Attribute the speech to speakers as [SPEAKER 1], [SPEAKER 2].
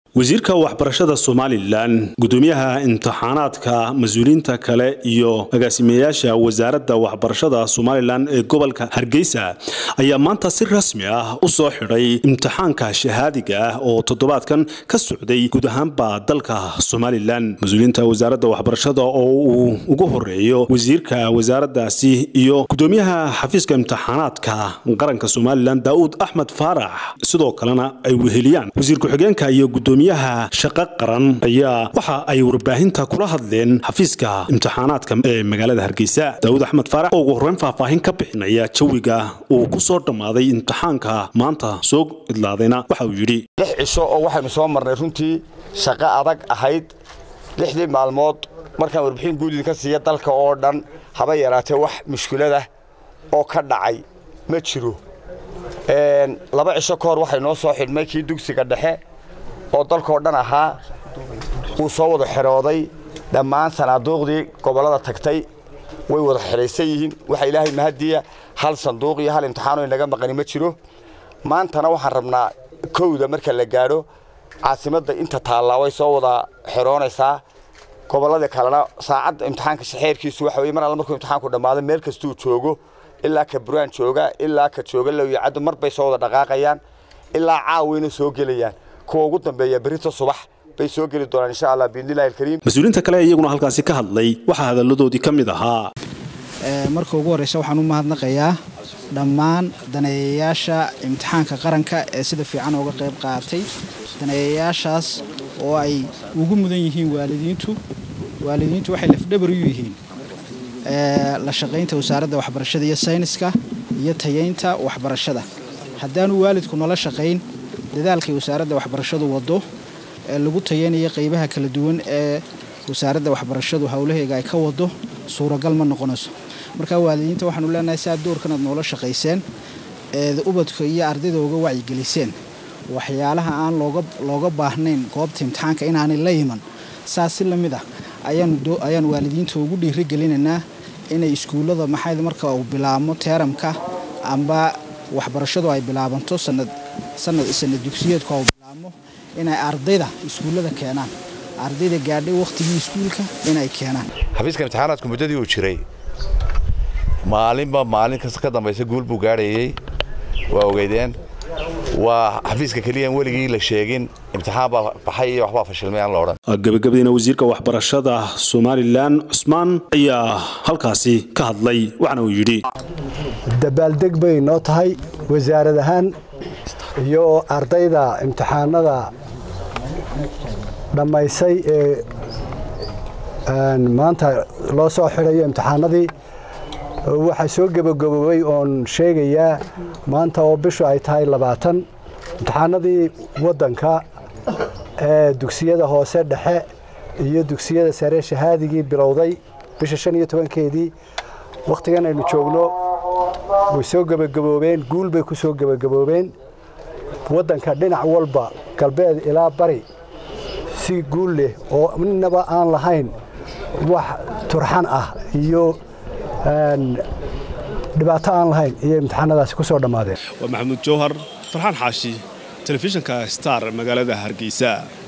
[SPEAKER 1] wasiirka waxbarashada somalilan gudoomiyaha imtixaanaadka mas-uuliyiinta kale iyo agaasimeyaasha wasaaradda waxbarashada somalilan ee gobolka hargeysa ayaa maanta si rasmi ah u soo xidhay imtixaanka shahaadiga ah oo toddobaadkan ka socday guud ahaanba dalka somalilan mas-uuliyiinta wasaaradda waxbarashada oo uu ugu horeeyo wasiirka wasaaraddaasi iyo gudoomiyaha xafiiska imtixaanaadka qaranka somalilan daa'uud axmed faarax sidoo kalena ay weheliyaan wasiir ku-xigeenka iyo gudoomiyaha shaqo qaran ayaa waxa ay warbaahinta kula hadleen xafiiska imtixaanaadka ee magaalada hargeysa daawud axmed faarax oo ugu horreyn faahfaahin ka bixinaya jawiga uu ku soo dhammaaday imtixaanka maanta soo idlaadayna waxa uu yidhi
[SPEAKER 2] lix cisho oo waxaynu soo marnay runtii shaqo adag ahayd lixdii maalmood markaan warbixin guudid ka siiya dalka oo dhan haba yaraatee wax mushkiladah oo ka dhacay ma jiro laba cisho ka hor waxay noo soo xidhmay kii dugsiga dhexe oo dalkao dhan ahaa wuu soo wada xidhooday dhammaan sanaaduuqdii gobollada tagtay way wada xidhaysan yihiin waxa ilaahay mahadiya hal sanduuq iyo hal imtixaano inaga maqani ma jiro maantana waxaan rabnaa kowda marka la gaadho caasimadda inta taallaa way soo wada xidhoonaysaa gobolladii kalena saacadda imtixaanka shaxeerkiisu waxa weye mar alla markuu imtixaanku dhammaado meel kastuu joogo ilaa ka buraan jooga ilaa ka jooga lowyacaddu mar bay soo wada dhaqaaqayaan ilaa caawayna soo gelayaan kuwa ugu dambeeya berrito subax bay soo geli doonaan insha allah biidnillahi alkariim
[SPEAKER 1] mas-uuliyiinta kale iyaguna halkaasi ka hadlay waxaa hadalladoodii ka mid ahaa
[SPEAKER 3] marka ugu horreysa waxaan u mahadnaqayaa dhammaan daneeyayaasha imtixaanka qaranka ee sida fiican ooga qayb qaatay daneeyayaashaas oo ay ugu mudan yihiin waalidiintu waalidiintu waxay lafdhabar u yihiin la shaqaynta wasaaradda waxbarashada iyo sayniska iyo tayaynta waxbarashada haddaanu waalidku nala shaqayn dadaalkay wasaaradda waxbarashadu waddo ee lagu tayanayo qaybaha kala duwan ee wasaaradda waxbarashadu howlaheega ay ka wado suuragal ma noqonayso markaa waalidiinta waxaanu leenahay si aad doorkan aad noola shaqayseen eed ubadka iyo ardayda uga wacyigeliseen waxyaalaha aan looga baahnayn goobta imtixaanka inaanay la iman saas si lamid ah ayaan waalidiinta ugu dhiirigelinaynaa inay iskuullada maxayd marka uu bilaabmo teeramka amba waxbarashadu ay bilaabanto sanad dugsiyeedku uu bilaabmo inay ardayda iskuullada keenaan ardayda gaadhay wakhtigii iskuulka inay keenaan
[SPEAKER 4] xafiiska imtixaanaadku muddadii uu jiray maalinba maalin kasta ka dambaysa guul buu gaadhayey waa ogeydeen waa xafiiska keliyan weligii la sheegin imtixaan baa baxay iyo waxbaa fashilmay aan la odhan
[SPEAKER 1] gabagabadiina wasiirka waxbarashada somalilan cusmaan ayaa halkaasi ka hadlay waxaana uu yidhi
[SPEAKER 5] dabaaldeg bay noo tahay wasaarad ahaan iyo ardayda imtixaanada dhammaysay ee maanta loo soo xidhayo imtixaanadii waxaa soo gebagaboobay oon sheegayaa maanta oo bishu ay tahay labaatan imtixaanadii waddanka ee dugsiyada hoose dhexe iyo dugsiyada sare shahaadigii bilowday bisha shan iyo tobankeedii wakhtigan aynu joogno way soo gebagaboobeen guul bay ku soo gebagaboobeen waddanka dhinac walba galbeed ilaa bari si guul leh oo ninaba aan lahayn wax turxan ah iyo dhibaato aan lahayn iyo imtixaanadaasi ku soo dhammaadeen
[SPEAKER 1] waa maxamuud jawhar farxaan xaashi telefishinka star magaalada hargeysa